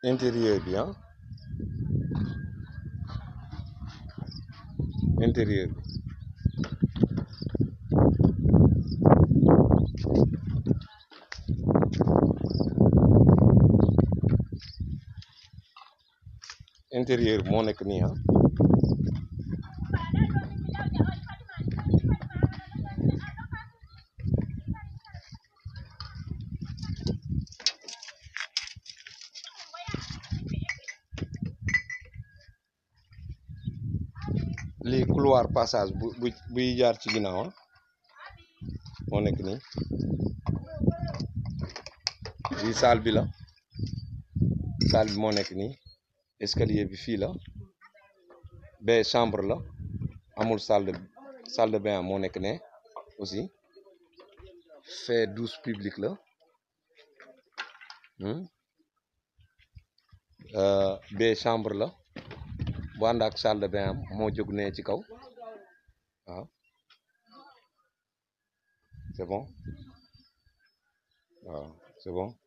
intérieur bi ah intérieur bi intérieur bi moo nekk nii ah lii couloir passage bu bu buy jaar ci ginnaaw ah moo nekk nii lii salle bi la salle bi moo nekk nii escalier bi fii la ba chambre la amul salle de salle de bain moo nekk ne aussi fait douche publique la ba chambre la bu ànd ak salle de bain am moo jóg ne ci kaw waaw c'est bon waaw c'est bon